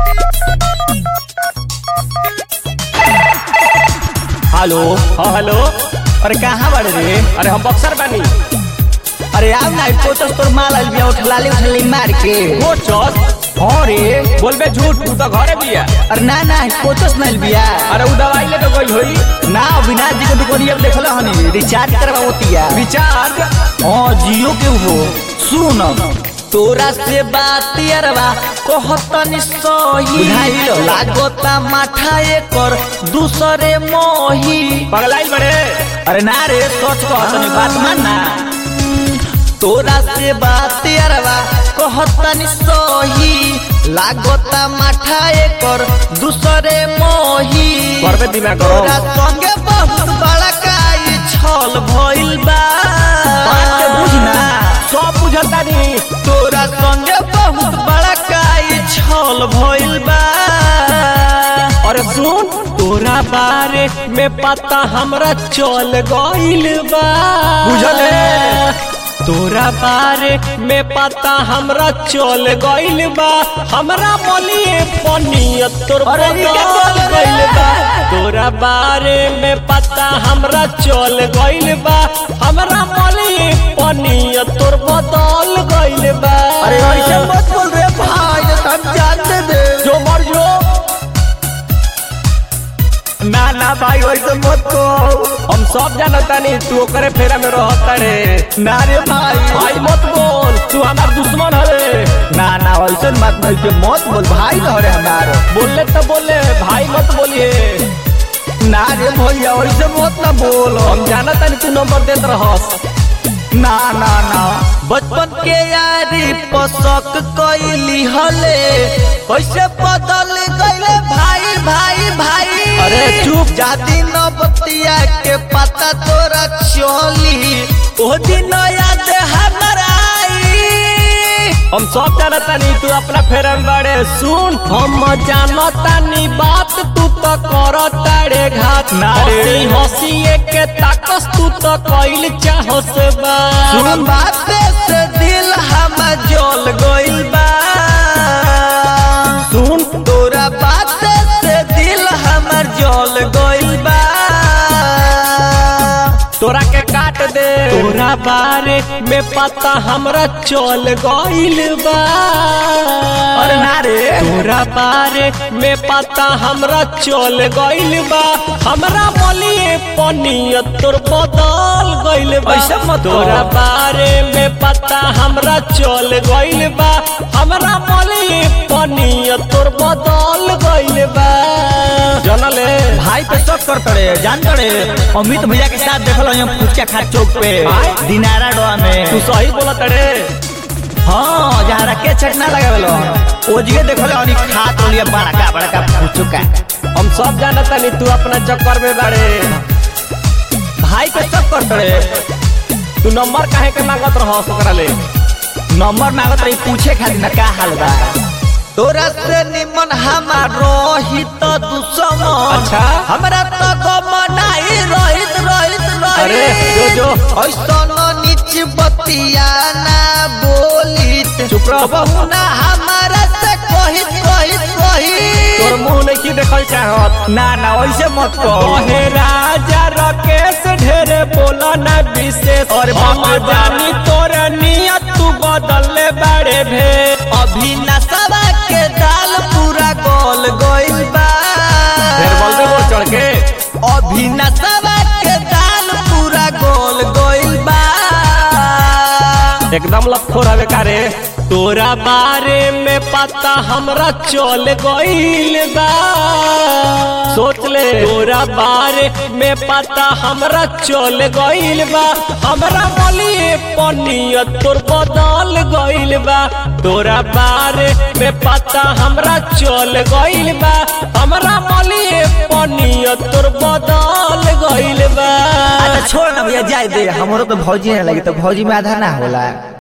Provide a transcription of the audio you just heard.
Hello हाँ hello अरे कहाँ बाड़े रे अरे हम बक्सर बानी अरे आव ना कोचस तोर माल आइल बिया उठलाली उठलाली मार के कोचस हाँ रे बोलबे झूठ तू तो घरे बिया अरे ना ना कोचस नाइल बिया अरे उ दवाई ले तो गई होई ना अविनाश जी के दुकानिया पे देखल हनी रिचार्ज करवावतिया रिचार्ज हाँ जियो के हो सुन तोरा से बात अरवा कहतनी सही बुझाइल। लागोता माथा एकर दूसरे मोही पगलाई बड़े अरे ना रे सोच कहतनी बात मानना तोरा से बात अरवा कहतनी सही लागोता माथा एकर दूसरे मोही करबे दिमाग करो तोरा संगे बहुत बड़ा काई छल भइल बा बात के बुझ ना सब बुझता नहीं तोरा संगे बहुत बड़ा काई छल भइल बा अरे सुन तोरा बारे में पता हमरा चल गइल बा बुझले? तोरा बारे में पता हमरा चल गइल बा हमरा मलिए पनियत तोर अरे ई क्या बदल बोल रहे गइल बा हैं? तोरा बारे में पता हमरा चल गइल बा हमरा मलिए पनियत तोर बदल गइल बा अरे ऐसे मत बोल रे भाई हम जानते दे जो मर जो ना ना भाई ऐसे मत कहो हम सब जानता नहीं तू ओकरे फेरा में रहता रे ना रे भाई भाई मत बोल तू हमार दुश्मन हरे ना ना ऐसे मत नहीं के मत बोल भाई न रे हमार बोलले तो बोले भाई मत बोलिए ना रे भैया ऐसे मत ना बोल हम जानता नहीं तू नंबर देत रहस ना ना ना बचपन के यारी पसक कैली हले कैसे बदल गईले भाई भाई भाई अरे चुप। जाती न बतिया के पता तोरा चली ओ दिन याद हमरा आई हम सब जानता नहीं तू अपना फेरा में बड़े सुन हम जानता नहीं बात तू तो करता रे घात ना रे। हंसी हंसी के ताकस तू तो कइल चाहस बा सुन बाते से दिल हम जल गइल बा सुन तोरा बाते से दिल हमर जल गइल बा तोरा के काट दे तोरा बारे में पता हमरा चल गइल बा अरे ना रे तोरा बारे में पता हमरा चल गइल बा हमरा मलिए पनियत तोर बदल गइल बा ऐसा मत कहो। तोरा बारे में पता हमरा चल गइल बा हमरा मलिए पनियत तोर बदल गइल बा जनले भाई पे शक कर तड़े जान तड़े अमित भैया के साथ देखल हम फुचका खा चौक पे आय? दिनारा डोआ में तू सही बोलत रे हाँ जहाँ रखे छटना लगावेलो ओजिए देखल हनी खात लिया बड़का बड़का फुचका हम सब जानता नहीं तू अपना चक्कर में बाड़े भाई पे शक कर तड़े तू नंबर काहे के मांगत रह ओकरा ले नंबर मांगत रही पूछे खातिर ना का हाल बा तोरा से निमन हमार रोहित दुश्मन अच्छा। हमरा तो गमनाई रोहित रोहित रोहित अरे, जो, जो। ऐसन नीच बतिया ना बोलित चुप रह। बहुना हमारा से कहित कहित तोर कहित मुंह नहीं की देखल चाहत ना ना वैसे मत कहो कहे राजा राकेश ढेरे बोला ना विशेष अरे हम बाप रे बाप। जानी तोर नियत तू बदलले बाड़े भे अभी नशा के दाल पूरा गोल गइल बा ढेर बोलबे बोल चढ़ के अभी नशा के दाल पूरा गोल गइल बा एकदम लफोर हवे का रे तोरा बारे में पता हमरा चल गइल बा सोच ले तोरा बारे में पता हमरा चल गइल बा हमरा मलिए पनियत तोर बदल गइल बा तोरा बारे में पता हमरा चल गइल बा हमरा मलिए पनियत तोर बदल गइल बा अच्छा छोड़ ना भैया जाए दे हमरो तो भौजी ना लगी तो भौजी में आधा ना होला